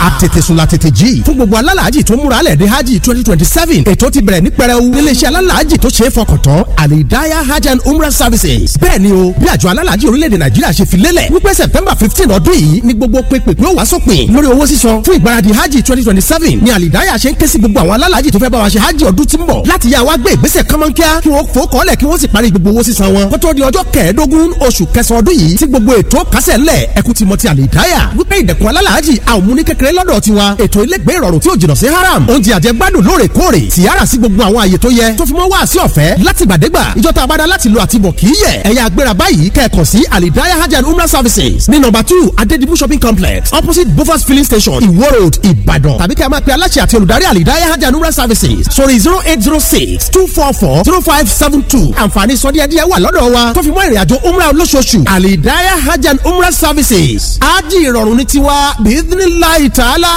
àtètèsùn la tètè jí fún gbogbo alálàájì tó múra lẹ̀ dé hajj twenty twenty seven ètò ti bẹ̀rẹ̀ ní pẹrẹu níléeṣẹ́ alálàájì tó ṣe é fọkàn tán alidaya hajj and umrah services bẹ́ẹ̀ ni o bí àjọ alálàájì orílẹ̀-èdè nàìjíríà ṣe fi lélẹ̀ wípé september fifteen ọdún yìí ni gbogbo pépèpé ó wá sópin lórí owó sísan fún ìgbáradì hajj twenty twenty seven ni alidaya ṣe ń ké sí gbogbo àwọn alálàájì tó fẹ́ bá wa ṣe hajj ọdún tí ń bọ̀ láti yá wa gbé ìgbésẹ̀ kánmọ́nkíá kí wọ́n fò kọ́lẹ̀ kí wọ́n sì parí gbogbo owó sísan wọn kótó di ọjọ́ kẹẹ̀ẹ́dógún oṣù kẹsàn-án ọdún yìí tí gbogbo ètò kásẹ̀ ńlẹ̀ ẹkú ti mọ ti alidaya wípé ìdẹ̀kùn alálàájì àwọn múni kékeré lọ́dọ̀ tiwa ètò ilégbé ìrọ̀rùn tí ò jìnnà sí haram oúnjẹ àjẹgbádùn lóòrèkóòrè tìyára sí gbogbo àwọn àyè tó yẹ tó fi mọ́ wá sí ọ̀fẹ́ láti gbàdégbà ìjọta abada láti lo àtibọ̀ kì í yẹ ẹ̀yà agbéra báyìí kẹ́ẹ̀kan sí alidaya hajj and umrah services ní nọ́mbà two adedibu shopping complex opposite bofas filling station iwo road ìbàdàn tàbí kẹ́ ẹ máa pe aláṣẹ àti olùdarí alidaya hajj and umrah services sórí zero eight zero six two four four zero five seven two àǹfààní sọdíẹ̀díẹ̀ wà lọ́dọ̀ wa tó fi mọ́ ìrìnàjò umrah olóṣooṣù alidaya hajj and umrah services ájì ìrọ̀rùn ní tiwa bíídínláì tààlà.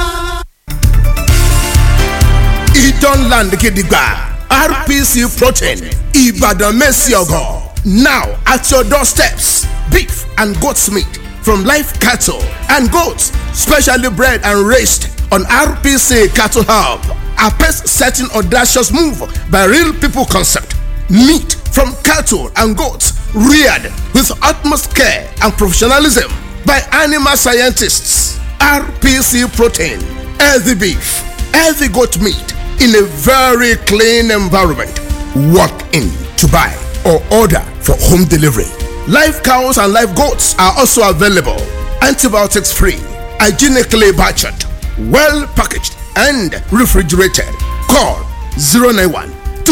Idan Land Gidigba RPC Protein Ibadan Messiogo. Now at your doorsteps, beef and goat's meat from live cattle and goats, specially bred and raised on RPC Cattle Hub. A pace setting audacious move by Real People Concept. Meat from cattle and goats reared with utmost care and professionalism by animal scientists. RPC Protein, healthy beef, healthy goat meat in a very clean environment. Walk in to buy or order for home delivery. Live cows and live goats are also available. Antibiotics free, hygienically butchered, well packaged, and refrigerated. Call 091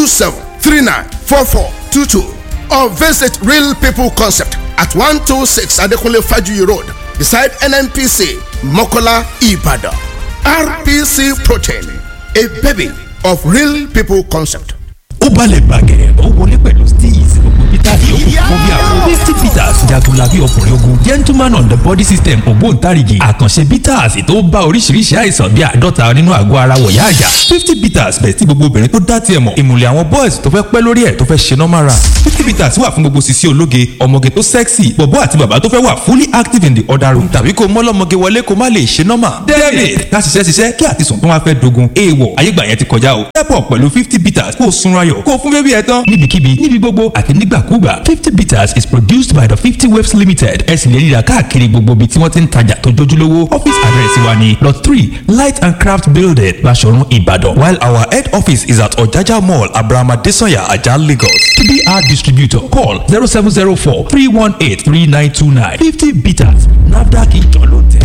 27394422 or visit Real People Concept at 126 Adekunle Fajuyi Road beside NNPC Mokola Ibadan. RPC Protein, a baby of Real People Concept. ó balẹ̀ gbàgẹ̀ ó wọlé pẹ̀lú steez gbogbo peter yòókù fún bí àwọn fifty peters jagunlabi ọkùnrin ogun gentleman on the body system ògbóǹtarìgì àkànṣe peters tó bá oríṣiríṣi àìsàn bíi àádọ́ta nínú àgọ́ ara wọ̀yá àjà fifty peters bẹ̀ tí gbogbo obìnrin tó dá tiẹ̀ mọ̀ ìmùlẹ̀ àwọn boys tó fẹ́ pẹ́ lórí ẹ̀ tó fẹ́ ṣe normal run fifty peters wà fún gbogbo sisi ológe ọmọge tó sexy bọ̀bọ́ àti bàbá tó fẹ́ wà fully active in the other room tàbí kó mọ́lọ́mọge wọlé kó má lè ṣe normal david ká ṣiṣẹ́ ṣiṣẹ́ kí àtisùn tó wá fẹ́ dogun èèwọ̀ ayégbà yẹn ti kọjá o step up pẹ̀lú fifty peters kó o sunra ayọ̀ kó o fún bébí ẹ tán. níbikíbi níbi gbogbo àti nígbàkúgbà fifty bitters is produced by the fifty waves limited ẹ sì lè ríra káàkiri gbogbo ibi tí wọ́n ti ń tajà tó jójúlówó office address wa ni lot three light and craft building Baṣọ̀run Ìbàdàn while our head office is at Ọ̀jájá mall Abraham Adesanya Ajah Lagos to be our distributor call zero seven zero four three one eight three nine two nine fifty bitters NAFDAC ìjọ ló tẹ̀.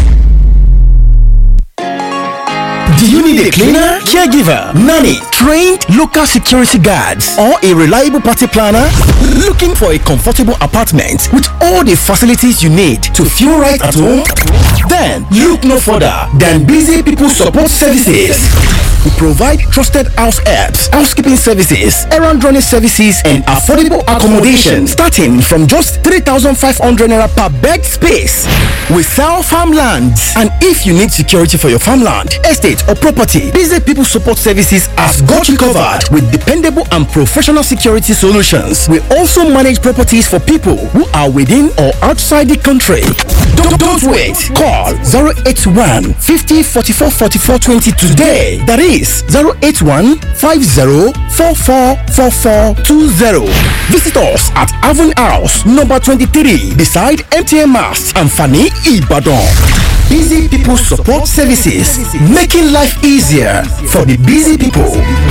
Do you need a cleaner, caregiver, nanny, trained local security guards, or a reliable party planner? Looking for a comfortable apartment with all the facilities you need to feel right at home? Then look no further than Busy People Support Services. We provide trusted house helps, housekeeping services, errand running services, and affordable accommodation starting from just 3,500 naira per bed space. We sell farmlands, and if you need security for your farmland, estate, or property, Busy People Support Services has got you covered with dependable and professional security solutions. We also manage properties for people who are within or outside the country. Don't, don't wait. Call 081 50 44 44 20 today. That is 081 50 44 44 20. Visit us at Avon House, number 23, beside MTN Mast and Fanny Ibadan. Busy People Support Services, making life easier for the busy people.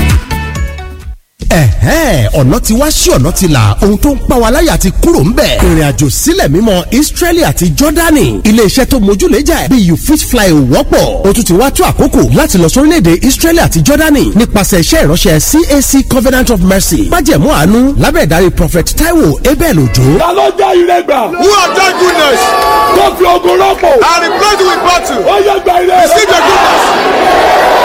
ẹ̀hẹ́n ọ̀nà ti wá sí ọ̀nà ti là ohun tó ń pa wá láyà ti kúrò ń bẹ̀. ìrìn àjò sílẹ̀ mímọ́ Israeli àti Jordani iléeṣẹ́ tó mójúlẹ́jà ẹ̀ bí you fit fly ò wọ́pọ̀ o tún ti wá tó àkókò láti lọ sórílẹ̀-èdè Israeli àti Jordani nípasẹ̀ iṣẹ́ ìránṣẹ́ CAC Covenant of Mercy májẹ̀mú àánú lábẹ́ ìdarí Prophet Taiwo Abel Ojo. ta ló jẹ́ ire gbà. Who have done goodness tó fi ogun rọ́pò. and replaced with battle? ó yẹ gba ire rẹ. Receive your goodness. ọjọ́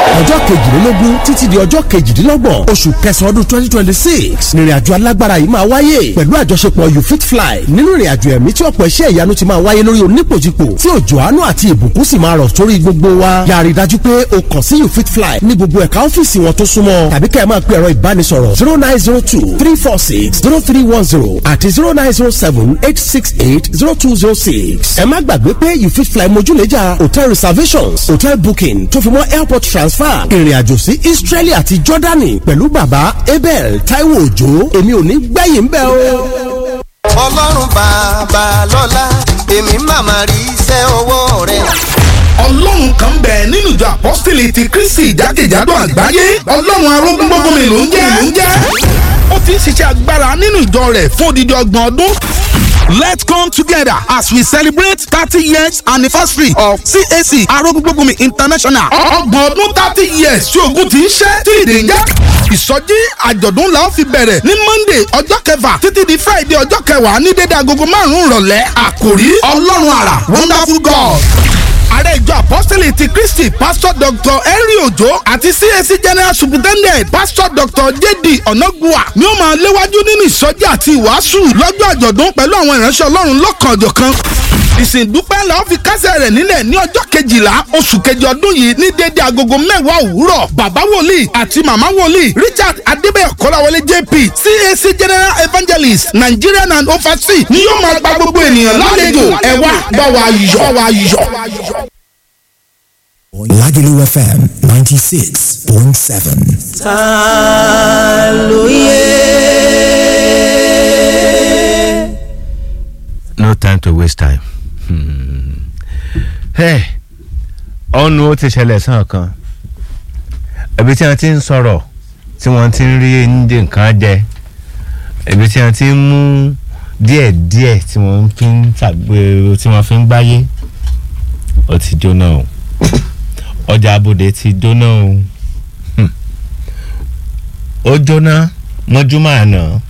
kejìlélógún títí di ọjọ́ kejìdínlọ́gbọ̀n oṣù kẹsàn-án ọdún twenty twenty six nírìnàjò alágbára yìí máa wáyé pẹ̀lú àjọṣepọ̀ you fit fly nínú ìrìnàjò ẹ̀mí tí ọ̀pọ̀ iṣẹ́ ìyanu ti máa wáyé lórí onípòjìpò tí òjò àánú àti ìbùkún sì máa rọ̀ sórí gbogbo wa yàrá ìdájú pé o kàn sí you fit fly ní gbogbo ẹ̀ka ọ́fíìsì wọn tó súnmọ́ tàbí kẹ́ ẹ máa pe ẹ̀rọ ìbánisọ̀rọ̀ zero nine zero two three four six zero three one zero àti zero nine zero seven eight six eight zero two zero six ẹ má gbàgbé pé you fit fly mojúlẹ́jà hotel reservations hotel booking tó fi mọ́ airport transfer ìrìnàjò sí Israeli àti Jordani pẹ̀lú bàbá Abel Taiwo Òjó èmi ò ní gbẹ̀yìn bẹ́ẹ̀ o. ọlọ́run bàbá lọ́lá èmi màmá rí iṣẹ́ ọwọ́ rẹ̀. ọlọ́run kan bẹ̀ nínú ìjọ apọ́sítélì ti kristi jákèjádò àgbáyé ọlọ́run arógún gbogbo mi ló ń jẹ́ ló ń jẹ́ ó ti ń ṣiṣẹ́ agbára nínú ìjọ rẹ̀ fún odidi ọgbọ̀n ọdún. Let's come together as we celebrate thirty years anniversary of CAC Arógúngbógunmi International. Ọgbọ̀n ọdún thirty years tí ogun ti ń ṣẹ́ tí ìdè ń jẹ́. Ìsọjí àjọ̀dún la ó fi bẹ̀rẹ̀ ní Monday ọjọ́ kẹfà títí di Friday ọjọ́ kẹwàá ní dédé agogo márùn-ún ìrọ̀lẹ́. Àkòrí Ọlọ́run àrà Wonderful God ààrẹ ìjọ apọ́sítélì ti kristi pásítọ̀ dr henry ojo àti cac general superintendent pásítọ̀ dr jd onagua ni ó máa léwájú nínú ìsọjí àti ìwàásù lọ́jọ́ àjọ̀dún pẹ̀lú àwọn ìránṣẹ́ ọlọ́run lọ́kànjọ̀kan ìsìndúpẹ́ la ó fi kásẹ̀ rẹ̀ nílẹ̀ ní ọjọ́ kejìlá oṣù kejì ọdún yìí ní déédéé agogo mẹ́wàá òwúrọ̀ bàbá wòlíì àti màmá wòlíì richard adébẹ̀yọ̀ kọ́láwọlé jp cac general evangelist nigerian and overseas ni yóò máa gba gbogbo ènìyàn lálejò ẹ wá bá wa yọ̀ bá wa yọ̀. Lagelu FM 96.7. no time to waste time. Hey, ọ̀nù ó ti ṣẹlẹ̀ sàn kan ibi tí wọ́n ti ń sọ̀rọ̀ tí wọ́n ti ń rí ní nǹkan jẹ ibi tí wọ́n ti ń mú díẹ̀díẹ̀ tí wọ́n fi ń tàgbé tí wọ́n fi ń gbáyé ó ti jóná o ọjà abòde ti jóná o Hmm. ó jóná mọ́júmọ́ àná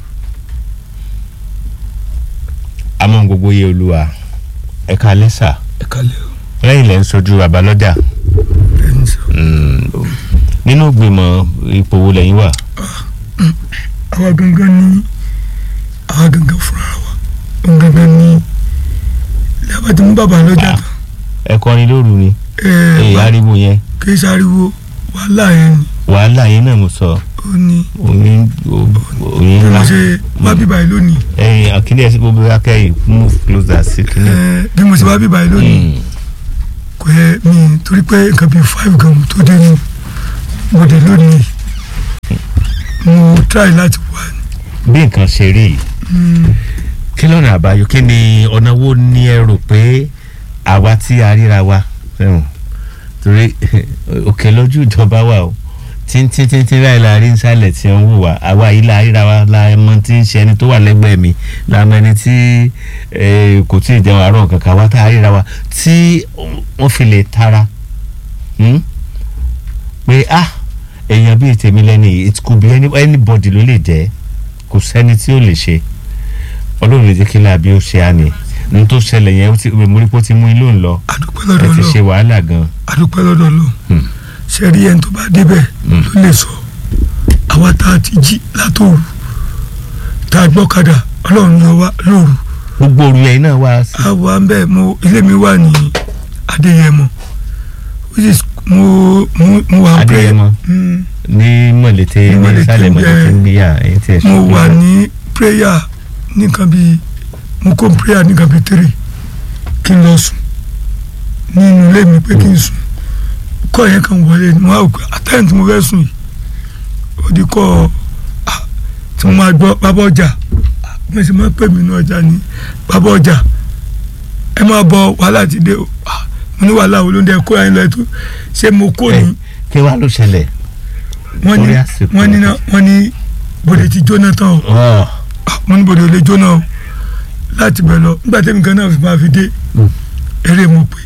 àmọ́ gbogbo yẹ olúwa ẹ̀ka lẹ́sà ẹ kalẹ̀ o lẹ́yìn lẹ́ ń sojú abalọ́jà ẹni sọ. nínú ìgbìmọ̀ ipò wo lẹ́yìn wà. àwa gangan ní àwa gangan fúnra wa òun gangan ní lẹ́bàá tí mo bàbá lọ́jà tán ẹ kọrin lóru ni ẹ èyí wà ariwo yẹn kí sáriwo wàhálà yẹn ni wàhálà yẹn náà mo sọ ó ní oyin oyin bí mo ńlá ṣe wá bíbá yìí lónìí ẹyin akíndé ẹsẹ gbogbo akẹ́yìn move closer sí kíní. ẹ bí mo ṣe wá bíbá yìí lónìí kò yẹ mi torí pé nǹkan bíi five gan mo tó dé ní mo dé lónìí mo try láti wá bí nǹkan ṣe rí yìí kí lọ́nà àbáyọ kí ni ọ̀nà wo ni ẹ rò pé àwa tí a ríra wa fẹ́ràn torí òkè lójú ìjọba wa o tíntíntíntí báyìí la rí nsàlẹ̀ tí ń wù wá àwa yìí la ríra wa la mọ tí ń ṣe ẹni tó wà lẹ́gbẹ̀ẹ́ mi la mọ ẹni tí eh, kò tí ì jẹun àárọ̀ kankan wa tá a ríra wa tí wọ́n fi lè tara hmm? pé ah èèyàn bíi tèmi lẹ́ni it could be any, anybody ló lè jẹ́ kò sẹ́ni tí ó lè ṣe ọlọ́run lè jẹ́ kí láàbí ó ṣe á ní ní tó ṣẹlẹ̀ yẹn ó ti mo rí pé ó ti mú ilé òun lọ àdúpẹ́ ẹ lọ́dọ̀ ti ṣe lọ wàhálà gan àdúpẹ́ lọ́dọ̀ lọ ṣe rí ẹni tó bá débẹ̀ ló lè sọ àwa tá a ti jí látòru tá a gbọ́kadà ọlọ́run yọ wá lóru gbogbo òru yẹn náà wá sí àwa ń bẹ̀ mo ilé mi wà ní adéyẹmọ which is mo mo mo wà pé Adéyẹmọ. Mm, ní mọ̀lẹ́tẹ̀ Ní ní Mọ̀lété, sálẹ̀ mọ̀lẹ́tẹ̀ ẹ, ń gbéyà ẹ̀yìn tí ẹ̀ mo ṣe wà ní prayer nìkan bíi mo kó prayer nìkan bíi three kí n lọ sùn nínú ilé mi pé kí n sùn kọ́ yẹn kan wọlé ni mo á gbé àtẹ̀yìn tí mo fẹ́ sùn yìí ó di kọ́ ah, tí mo máa gbọ́ bàbá ọjà ah, mo sì máa pè mí ní ọjà ní bàbá ọjà ẹ máa bọ wàhálà ti dé o Ah, mo ní wàhálà wo ló ń dẹ kó ẹyin lọ ètò ṣé mo kó ẹ ní kí wàá ló ṣẹlẹ̀ wọ́n ní torí àsìkò. wọ́n ní náà wọ́n ní bòde ti jóná tán o ọ̀ mo ní bòde ò lè jóná o láti bẹ̀ lọ nígbà tẹ́mi kan náà fi máa fi dé eré mo pè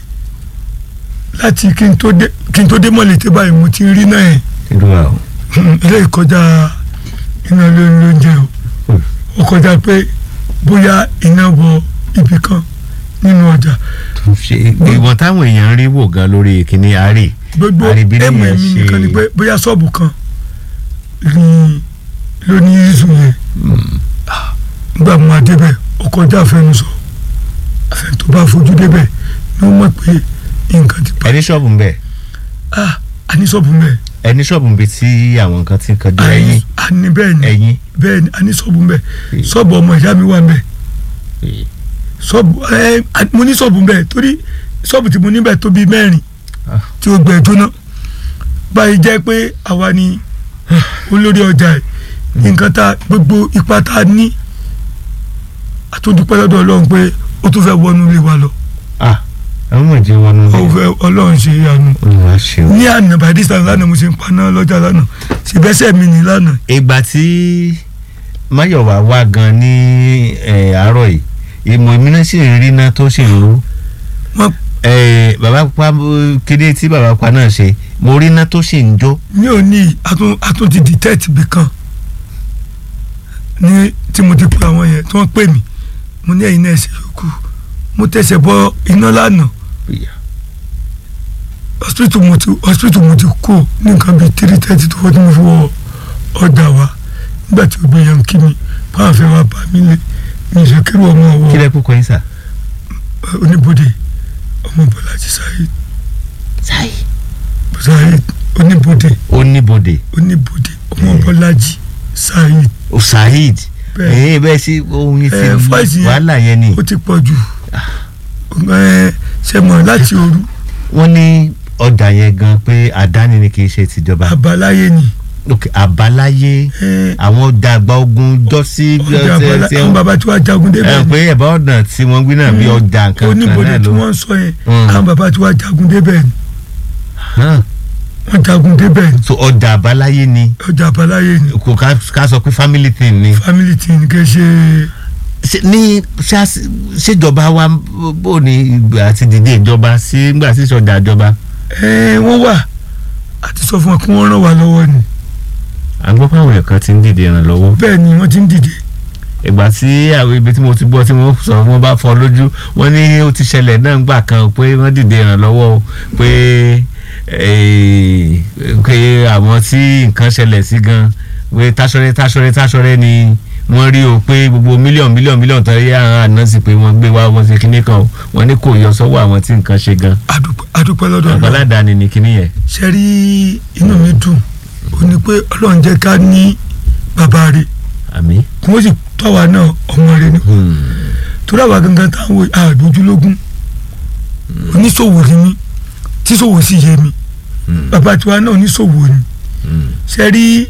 láti kí n tó dé kí n tó dé mọ̀lẹ́tẹ́ báyìí mo ti rí náà yẹn irú wa o ilé ìkọjá iná lóúnjẹ o ó kọjá pé bóyá iná wọ ibì kan nínú ọjà ṣe ìwọ̀n táwọn èèyàn ń rí wò gan lórí kìnní àárẹ̀ gbogbo àríbí ẹ̀mù nìyẹn ẹ̀mí ṣe nìkan ni pé bóyá ṣọ́ọ̀bù kan ní ló ní ìzù yẹn nígbà mo máa débẹ̀ ó kọjá àfẹnusọ àfẹn tó bá fojú débẹ̀ ni ó mọ̀ pé nǹkan ti pa ẹni ṣọ́ọ̀bù ń bẹ̀ ah àní ṣọ́ọ̀bù mẹ́ ẹni ṣọ́ọ̀bù ń bẹ tí àwọn nǹkan ti ń kanjú ẹyin àní bẹ́ẹ̀ ni ẹyin bẹ́ẹ̀ ni àní ṣọ́ọ̀bù mẹ́ ṣọ́ọ̀bù ọmọ ìyá mi wà mẹ́ ṣọ́ọ̀bù ẹ mo ní ṣọ́ọ̀bù mẹ́ torí ṣọ́ọ̀bù tí mo ní bẹ́ẹ̀ tó bíi mẹ́rin tí ó gbẹ jóná báyìí jẹ́ pé àwa ni olórí ọjà ẹ̀ nǹkan tá gbogbo ipa tá a ní àtúndúpẹ́ lọ́dọ̀ ọlọ́run pé ó tún fẹ́ wọnú ilé wa lọ ah àwọn ọmọ ìjẹun wọn ó fẹ́ ọlọ́run ṣe ìyanu olùwà ṣeun. ní àná by this time lánàá mo ṣe ń paná lọ́jà lánàá ṣèbẹ́sẹ̀ mi ní lánàá ìgbà tí máyọ̀wá wá gan ní eh, àárọ̀ yìí ìmọ̀ èmi náà sì ń rí iná tó sì ń rú wọ́n Eh, bàbá pa kéde tí bàbá pa náà ṣe mo rí iná tó sì ń jó ní òní atún atún ti detect bì kan ní tí mo ti pe àwọn yẹn tí wọ́n pè mí mo ní ẹ̀yin náà ṣe yòókù mo tẹ̀sẹ̀ bọ iná lánàá hospital mo ti hospital mo ti kú ní nǹkan bíi three thirty tó fọ́tí mo fi wọ ọjà wa nígbà tí o gbé yan kí mi báwọn fẹ́ wá bá mi lé mi ìṣe kéré ọmọ kí ọwọ́ lẹ kú kọ́ yín sà. oníbodè ọmọ bọ́lájí sáyid sáyid oníbodè oníbodè oníbodè ọmọ bọ́lájí sáyid o saheed Bẹ́ẹ̀. ẹ̀yin bẹ́ẹ̀ sí ohun yín ẹ fọ́ọ̀sì ti yẹn wàhálà yẹn ni ó ti pọ̀ jù ẹ ṣe mọ̀ láti òru wọ́n ní ọjà yẹn gan pé àdáni ni kì í ṣe tìjọba àbáláyé ni ok àbáláyé ẹ àwọn ọjà àgbà ogun jọ sí ọjà àbálá tí àwọn bàbá tí wàá jagun ẹ débẹ̀ pé ẹ̀bá ọ̀nà tí wọ́n gbé náà bí ọjà nǹkan kan oníbodè náà tí ló wọ́n ń sọ yẹn Mm. àwọn bàbá tí wàá jagun débẹ̀ ni hàn wọ́n jagun débẹ̀ ni so ọjà àbáláyé ni ọjà àbáláyé ni kò ká ká sọ pé family thing ni. family tí ní kẹ́ ṣe Ṣé- ní ṣá- ṣèjọba wa bó ni ìgbà àti dìde ìjọba sí nígbà tí ìṣọjà ìjọba. ẹ wọ́n wà àti sọ fún wọn kí wọ́n ràn wá lọ́wọ́ ni à ń gbọ́ pé àwọn èèyàn kan ti ń dìde ìrànlọ́wọ́. bẹ́ẹ̀ ni wọ́n ti ń dìde ìgbà tí àwọn ibi tí mo ti gbọ́ tí wọ́n sọ wọ́n bá fọ́ lójú wọ́n ní ó ti ṣẹlẹ̀ náà gbà kan pé wọ́n dìde ìrànlọ́wọ́ o pé eh, pé àwọn tí nǹkan ṣẹlẹ̀ sí gan pé táṣọrẹ́ táṣọrẹ́ táṣọrẹ́ ni wọ́n rí o pé gbogbo mílíọ̀nù mílíọ̀nù mílíọ̀nù tán yé àwọn àná sí pé wọ́n gbé wá wọ́n ṣe kinní kan o wọ́n ní kò yọ sọ́wọ́ àwọn tí nǹkan ṣe gan adúpẹ́ adúpẹ́ lọ́dọ̀ Ọlọ́run àgbàládàáni ni kinní yẹn. ṣe rí inú mi dùn ó ní pé Ọlọ́run jẹ́ ká ní bàbá rẹ̀ àmì. kí wọ́n sì tọ́ wa náà ọmọ rẹ̀ ni torí àwa gangan táwọn àdójúlógún oníṣòwò ni mí tíṣòwò sì yé mi bàbá tiwa náà oníṣòwò ni ṣe rí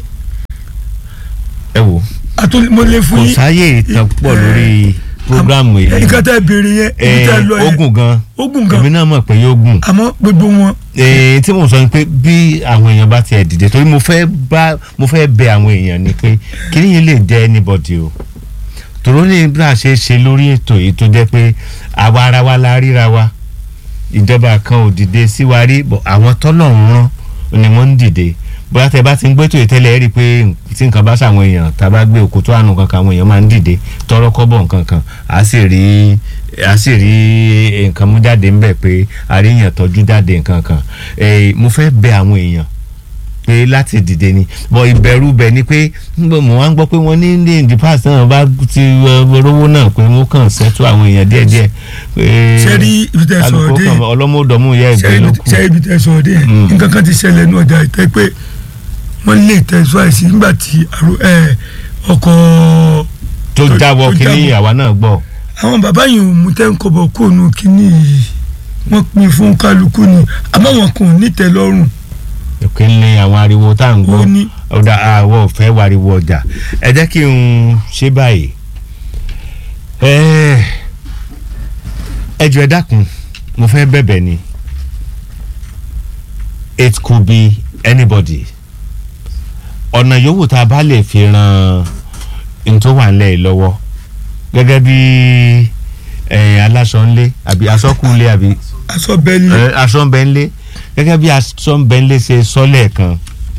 ẹ wò atúmọ̀lé fún kò yín sáyè ìtàn púpọ̀ lórí programu yìí. nǹkan tẹ́ béèrè yẹn ibi tẹ́ lọ yẹn ogun gan ogun gan èmi náà mọ̀ pé yóò gùn. àmọ́ gbogbo wọn Eh, tí mo sọ ni pé bí àwọn èèyàn bá tiẹ̀ dìde torí mo fẹ́ bá mo fẹ́ bẹ àwọn èèyàn ni pé kíní yìí lè jẹ́ anybody o tòró ní bí a ṣe ṣe lórí ètò yìí tó jẹ́ pé àwa ara wa la ríra wa ìjọba kan ò dìde sí wa rí bọ̀ àwọn tọ́lọ̀ ń rán ni wọ́n ń dìde bóyá tẹ bá ti ń gbẹ́tò ìtẹ́lẹ̀ ẹ rí i pé tí nǹkan bá ṣàwọn èèyàn tá a bá gbé òkú tó àánú kankan àwọn èèyàn máa ń dìde tọrọ kọ́bọ̀ nǹkan kan a sì rí a sì rí nǹkan mú jáde ńbẹ pé àríyàn tọ́jú jáde nǹkan kan Eh, mo fẹ́ bẹ àwọn èèyàn pé láti dìde ni bọ ìbẹ̀rù bẹ̀ ni pé ngbọ mo wá ń gbọ́ pé wọ́n ní ní the past náà bá ti eh, rówó náà pé wọ́n kàn ṣẹ́tú àwọn èèyàn díẹ̀díẹ̀ pé ṣe rí ibi tẹ́ sọ̀rọ̀ alùpùpù dé kan ọlọ́mọdọ̀mú yẹ ṣe ìgbẹ́ ló ibi- kù. ṣe ibi tẹ́ sọ̀rọ̀ dé Mm. nǹkan kan ti ṣẹlẹ̀ ní ọjà ìtẹ́ pé wọ́n lè tẹ̀síwájú sí nígbà tí àrò- ẹ, ọkọ̀ tó tó- jáwọ́ tó kínní jábọ́. àwa náà gbọ́. àwọn bàbá yìí ò mú tẹ́ńkọ̀bọ̀ kó nu kínní yìí wọ́n pín fún kálukú ni àmọ́ wọn kò ní tẹ́ lọ́rùn òkè ń lé àwọn ariwo tá à ń gbọ́ Ó ní. ọ̀dà àwọ̀ fẹ́ wariwo ọjà ẹ jẹ́ kí n ṣe báyìí ẹ ẹ jọ̀ọ́ ẹ dákun mo fẹ́ bẹ̀bẹ̀ ni it could be anybody ọ̀nà yòówù tá a bá lè fi ran n tó wà nílẹ̀ yìí lọ́wọ́ gẹ́gẹ́ bí ẹ, aláṣọ ńlé àbí aṣọ́kùnlé àbí aṣọ bẹ́ẹ̀lì ẹ, aṣọ ń bẹ ń lé gẹ́gẹ́ bí aṣọ ń bẹ ń lé ṣe sọ lẹ́ẹ̀kan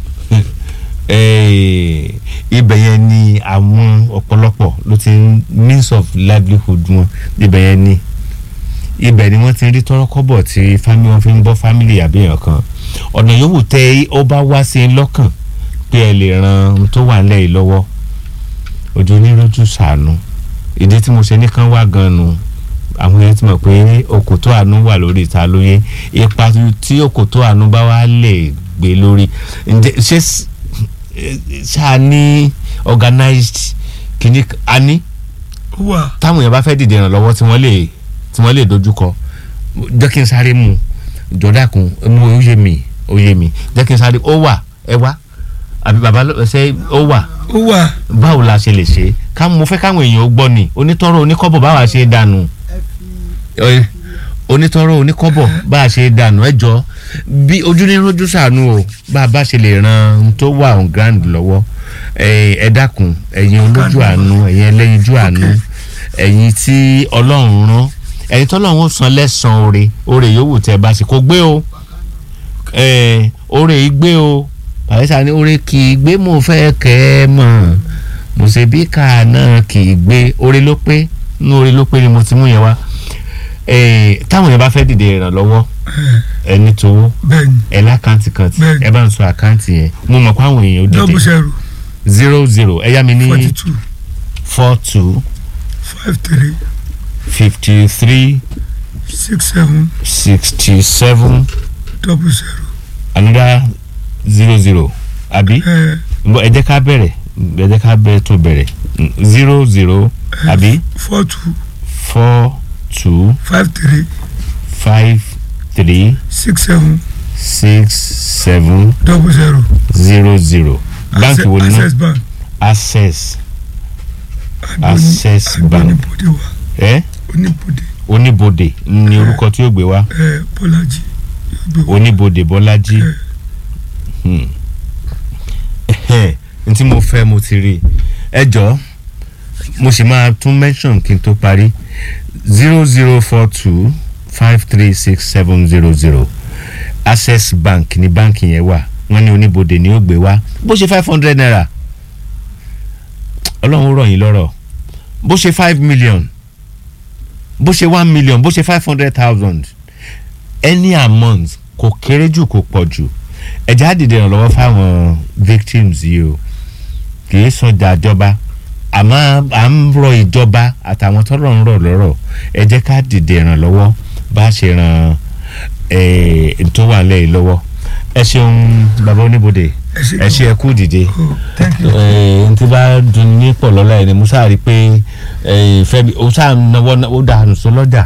eh, ibẹ̀ yẹn ni àwọn ọ̀pọ̀lọpọ̀ ló ti ń means of livelihood wọn ibẹ̀ yẹn ni ibẹ̀ ni wọ́n ti rí tọ́rọ́kọ́bọ̀ tí fámìlì wọn fi ń bọ́ fámìlì àbí èèyàn kan ọ̀nà yòówù tẹ ó bá wá sí i lọ́kàn pé ẹ lè ran ohun tó wà nílẹ̀ yìí lọ́wọ́ ojú onírúurú sànù ìdí tí mo ṣe ní kán wá gan nu àwọn èèyàn ti mọ̀ pé òkòtó àánú wà lórí ìta lóye ipa tí òkòtó àánú bá wá lè gbé lórí ǹjẹ́ ṣé s- eh, ṣáà ní organized kìíní a ní ó wà táwọn èèyàn bá fẹ́ dìde ìrànlọ́wọ́ tí wọ́n lè tí wọ́n lè dojúkọ jẹ́ kí n sáré mu jọ̀dákun mu ó yé mi ó yé mi jẹ́ kí n sáré ó wà ẹ wá àbí bàbá ló- ṣe ó wà ó wà báwo la ṣe lè ṣe ká mo fẹ́ káwọn èèyàn ó gbọ́ ni onítọ́rọ̀ oníkọ́bọ̀ báwa ṣe é dànù Ẹ, onítọ́rọ̀ oníkọ́bọ̀ bá a ṣe é dànù ẹ jọ bí ojú ní rojú sànù o bá a bá ṣe lè ran ohun tó wà on ground lọ́wọ́ ẹ ẹ dákun ẹ̀yin olójú àánú ẹ̀yin ẹlẹ́yinjú àánú ẹ̀yin tí ọlọ́run rán ẹ̀yin tọ́lọ́run ó san lẹ́sàn-án oore oore yòówù tẹ́ ẹ bá ṣe kó gbé o ẹ oore yìí gbé o pàṣẹ ni oore kì í gbé mo fẹ́ kẹ́ ẹ mọ̀ mo ṣe bí ká náà kì í gbé oore ló pé inú oore ló pé ni mo ti mú yẹn wá ẹ táwọn yẹn bá fẹ́ dìde ìrànlọ́wọ́ ẹni tówó bẹ́ẹ̀ ni ẹ lákàntì kan tí Bẹ́ẹ̀ni. ẹ bá ń sọ àkáǹtì yẹn mo mọ̀ pé àwọn èèyàn ó double dìde zero zero zero ẹ yá mi ní forty two four two five three fifty three six seven sixty seven double zero another zero zero àbí ẹ Bọ́, ẹ jẹ́ ká bẹ̀rẹ̀ ẹ jẹ́ ká bẹ̀rẹ̀ tó bẹ̀rẹ̀ zero zero àbí four two four two five three five three six seven six seven double zero zero zero báńkì wo ni náà access bank access àbí Access oní- àbí Bank. oníbodè wa ẹ oníbodè oníbodè ni orúkọ tí yóò gbé wá ẹ bọ́lájì yóò gbé wa oníbodè bọ́lájí ẹ Hmm. Ẹhẹ́n, n tí mo fẹ́ mo ti rí i. ẹ jọ mo sì máa tún mention kí n tó parí zero zero four two five three six seven zero zero access bank ní báǹkì yẹn wà wọ́n ní oníbodè ni ó gbé wá bó ṣe five hundred naira ọlọ́run ó rọ̀ yín lọ́rọ̀ bó ṣe five million bó ṣe one million bó ṣe five hundred thousand any amount kò kéré jù kò pọ̀ jù ẹ̀já dìde ìrànlọ́wọ́ fáwọn victims yìí o kì í sọjà ìjọba àmọ́ à ń rọ ìjọba àtàwọn tọ́rọ̀ ń rọ̀ lọ́rọ̀ ẹ jẹ́ ká dìde ìrànlọ́wọ́ bá a ṣe ran eh, tó wà lẹ́yìn lọ́wọ́ ẹ ṣeun bàbá oníbodè ẹ ṣe ẹ ṣe ẹ kú dìde oh thank you n tí bá dun ní pọ̀ lọ́la ẹ̀ ni mo sáà rí i pé eh, fẹ́mi ó sáà náwó ó dànù sọ lọ́jà.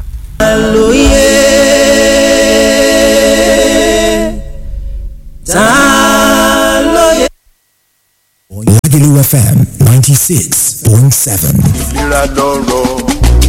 Lagelu FM 96.7. ìlera lọ́rọ̀.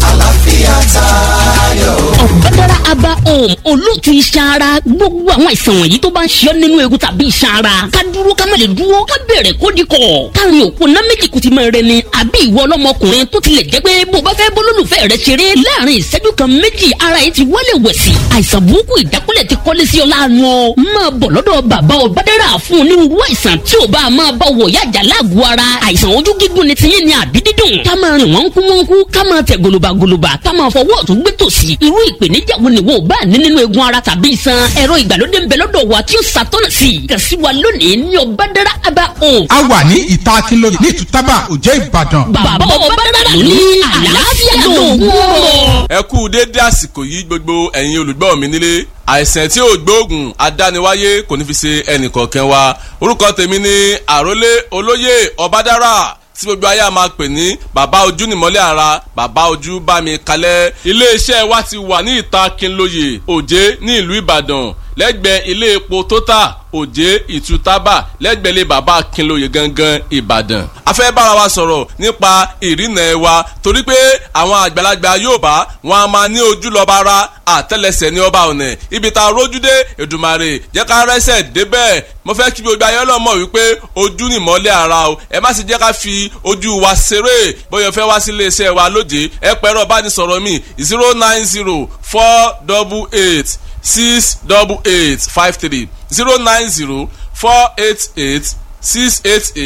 ọ̀gbẹ́dára aba home olóòtú iṣan ara gbogbo àwọn àìsàn wọ̀nyí tó bá ń ṣe ọ́ nínú egun tàbí iṣan ara ká dúró ká má lè dúró ká bẹ̀rẹ̀ kó di kọ̀ káàrin òkú ná méjì kùtì máa rẹ ni àbí ìwọ ọlọ́mọkùnrin tó tilẹ̀ jẹ́ pé bó bá fẹ́ bólólùfẹ́ rẹ ṣeré láàrin ìṣẹ́jú kan méjì ara yìí ti wálé wẹ̀sì àìsàn burúkú ìdákúlẹ̀ ti kọ́lé sí ọ láàánú ọ máa bọ̀ lọ́dọ̀ bàbá ọ̀gbẹ́dára fún onírúurú àìsàn tí ò bá máa bá wọ̀ yájà láàgọ̀ ara àìsàn ojú gígùn ni tiyín ni àbí dídùn ká máa rìn wọ́n kú wọ́n kú ká máa tẹ̀ gòlòbàgòlòbà ká máa fọwọ́ ọ̀tún gbé tòsì irú ìpèníjà wo ni wo ò bá ní nínú egun ara tàbí iṣan ẹ̀rọ ìgbàlódé ń bẹ lọ́dọ̀ wa tí ó ṣàtọ́nà sí i kàn sí wa lónìí ní ọ̀bádára aba home a wà ní ìta akínlóye ní ìtútàbà òjé ìbàdàn. bàbá ọ̀bádára ló ní àlàáfíà lóògùn ọ̀rọ̀. ẹ kú déédé àsìkò yìí gbogbo ẹ̀yin olùgbọ́ mi nílé àìsàn tí ò gbóògùn adániwáyé kò ní fi ṣe ẹnìkọ̀ọ̀kan wa orúkọ tèmi ni àrólé olóyè ọbádára tí gbogbo ayé a máa pè ní bàbá ojú nìmọ́lẹ̀ ara bàbá ojú bá mi kalẹ̀ iléeṣẹ́ wa ti wà ní ìta kinlóye òjé ní ìlú ìbàdàn lẹ́gbẹ̀ẹ́ ilé epo tótà òjé ìtútàbà lẹ́gbẹ̀ẹ́ ilé bàbá kinlóye gangan ìbàdàn. a fẹ́ bára wa sọ̀rọ̀ nípa ìrìnà ẹ̀ wa torí pé àwọn àgbàlagbà Yorùbá wọn a máa ní ojú lọ́ba ara àtẹ́lẹsẹ̀ ní ọba ọ̀nà ibi tá a rójú dé Èdùmàrè jẹ́ ká rẹ́sẹ̀ débẹ̀ mo fẹ́ kí gbogbo ayé ọlọ́mọ wípé ojú ni ìmọ́lẹ̀ ara o ẹ má sì jẹ́ ká fi ojú wa ṣeré bóyá fẹ́ wá sí iléeṣẹ́ wa lóde ẹ pẹ̀rọ bánisọ̀rọ̀ mi zero nine zero four double eight six double eight five three zero nine zero four eight eight six eight eight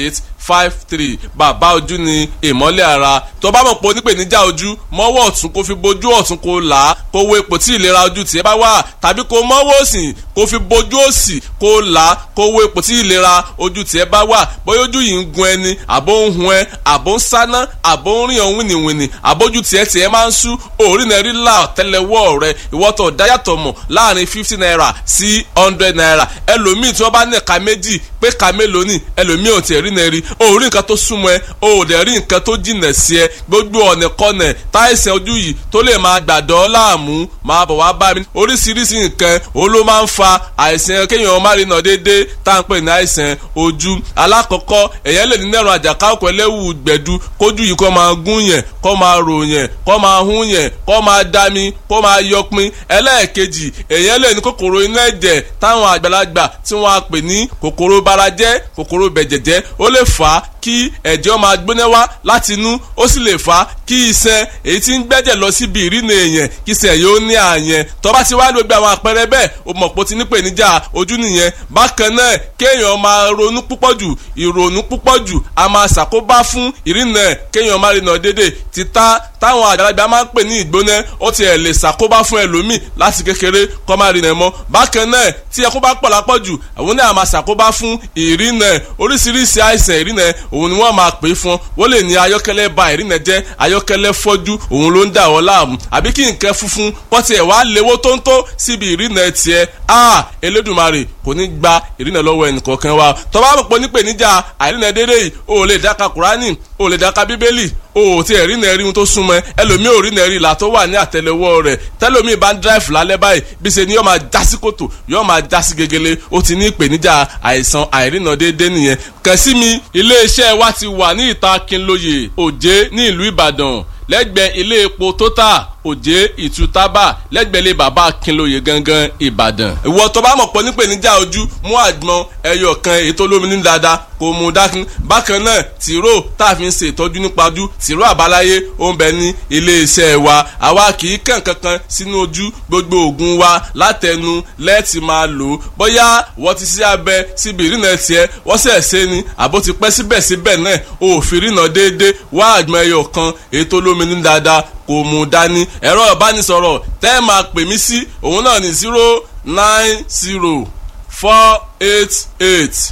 five three bàbá ojú ni ìmọ́lẹ̀ ara tó bá mọ̀ pé onípèníjà ojú mọ́wọ́ ọ̀tún kó fi bojú ọ̀tún kó là á kó wo ipò tí ìlera ojú tiẹ̀ bá wà tàbí kó mọ́wọ́ òsì kó fi bojú òsì kó là á kó wo ipò tí ìlera ojú tiẹ̀ bá wà bóyá ojú yìí ń gun ẹni àbó ń hun ẹ àbó ń sáná àbó ń rìn ọ̀hún wìnìwìnì àbójú tiẹ̀ tiẹ̀ máa ń sú òórì náà rí là tẹ́lẹ̀wọ́ rẹ ìwọ́tọ̀ dáyàtọ̀ mọ̀ láàrin fifty naira sí hundred naira ẹlòmíì tí wọ́n bá ní ẹ̀ka méjì pé ẹ̀ka mélòó ni ẹlòmíì ò tiẹ̀ rí náà rí òórì nǹkan tó súnmọ́ ẹ ò dẹ̀ rí nǹkan tó jìnà sí ẹ gbogbo ọ̀nà kọ́nà táìsàn ojú yìí tó lè máa gbàdọ́ láàmú máa bọ̀ wá bá mi oríṣiríṣi nǹkan òun ló máa ń fa àìsàn kéèyàn má rí nà déédéé tá à ń pè ní àìsàn ojú alákọ̀ọ́kọ́ èèyàn lè ní nẹ́rùn àjàká ọkọ̀ ẹlẹ́wù gbẹ̀du kójú yìí kó máa gún yẹn kó máa rò yẹn kó máa hún yẹn kó máa dami kó máa yọpin ẹlẹ́ẹ̀kejì èèyàn lè ní kòkòrò inú ẹ̀jẹ̀ táwọn àgbàlagbà tí wọ́n á pè ní kòkòrò barajẹ́ kòkòrò bẹ̀jẹ̀jẹ́ ó lè fà á kí ẹ̀jẹ̀ máa gbóná wá láti inú ó sì lè fà á kí iṣan èyí tí ń gbẹ́jẹ̀ lọ síbi ìrìnà èèyàn kí iṣan yóò ní àyẹn tó bá ti wá ní gbogbo àwọn àpẹẹrẹ bẹ́ẹ̀ o mọ̀ pé o ti nípèníjà ojú nìyẹn bákan náà kéèyàn máa ronú púpọ̀ jù ìrònú púpọ̀ jù a máa ṣàkóbá fún ìrìnà kéèyàn máa rìnà dédé títà táwọn àgbàlagbà máa ń pè ní ìgbóná ó ti ẹ̀ lè ṣàkóbá fún ẹlòmíì láti kékeré kó máa rìnà mọ́ bákan náà tí ẹkún bá pọ̀ lápọ̀ jù àwọn náà máa ṣàkóbá fún ìrìnà oríṣiríṣi àìsàn ìrìnà òun ni wọ́n máa pè é fún wọ́n lè ní ayọ́kẹ́lẹ́ ba ìrìnà jẹ́ ayọ́kẹ́lẹ́ fọ́jú òun ló ń dà wọ́n láàmú àbí kí nǹkan funfun pọ́tì ẹ̀ wá léwó tó ń tó síbi ìrìnà tiẹ̀ a Elédùmarè kò ní gba ìrìnà lọ́wọ́ ẹnìkọ̀ọ̀kan wa tó bá mọ̀ pé nípèníjà àìrìnà dédé yìí o ò lè dáka Kùránì o ò lè dáka Bíbélì o ò tí ẹ̀ rí nà rí ohun tó súnmọ́ ẹlòmíì ò rí nà rí ìlà tó wà ní àtẹ́lẹwọ́ rẹ̀ tẹ́lòmíì bá ń dráìfù lálẹ́ báyìí bí ṣe ni yóò máa já sí kòtò yóò máa já sí gegele ó ti ní ìpèníjà àìsàn àìrìnà déédéé nìyẹn kàn sí mi iléeṣẹ́ wa ti wà ní ìta Kínlóye Òjé ní ìlú Ìbàdàn lẹ́gbẹ̀ẹ́ ilé epo Total òjé ìtútábà lẹ́gbẹ̀lẹ́ bàbá Akínlóye gangan Ìbàdàn. ìwọ tó bá mọ̀ pọ̀ nípèníjà ojú mú àgbọn ẹyọ kan èyí tó lómi ní dáadáa kò mú dákun. bákan náà tìró tá a fi ń ṣe ìtọ́jú nípa ojú tìró àbáláyé ó ń bẹ ní iléeṣẹ́ wa àwa kì í kàn kankan sínú ojú gbogbo oògùn wa látẹnu lẹ́ẹ̀tì máa lò ó bóyá wọ́n ti ṣe abẹ síbi ìrìnà tiẹ̀ wọ́n sẹ̀ ṣe ni àbó ti pẹ́ síbẹ̀síbẹ̀ náà òfin ìrìnà déédéé wá àgbọn ẹyọ kan èyí tó lómi ní dáadáa kò mú dání ẹ̀rọ ìbánisọ̀rọ̀ tẹ́ ẹ máa pè mí sí òun náà ní zero nine zero four eight eight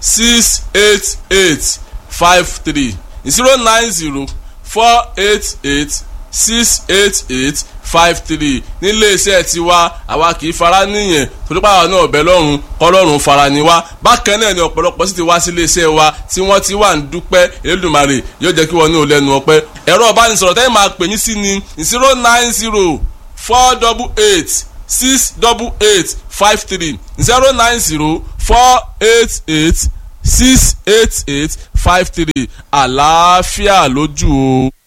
six eight eight five three zero nine zero four eight eight six eight eight five three nílé iṣẹ́ tiwa àwa kì í fara níyẹn torípa àwọn náà ọ̀bẹ lọ́rùn kọ́lọ́run fara ni wá bákan náà ni ọ̀pọ̀lọpọ̀ sì ti wá sí ilé iṣẹ́ wa tí wọ́n ti wà ń dúpẹ́ Elédùmarè yóò jẹ́ kí wọ́n ní ò lẹ́nu ọpẹ́ ẹ̀rọ ìbánisọ̀rọ̀ tẹ́lẹ̀ máa pè mí sí ni zero nine zero four double eight six double eight five three zero nine zero four eight eight six eight eight five three àlàáfíà lójú o.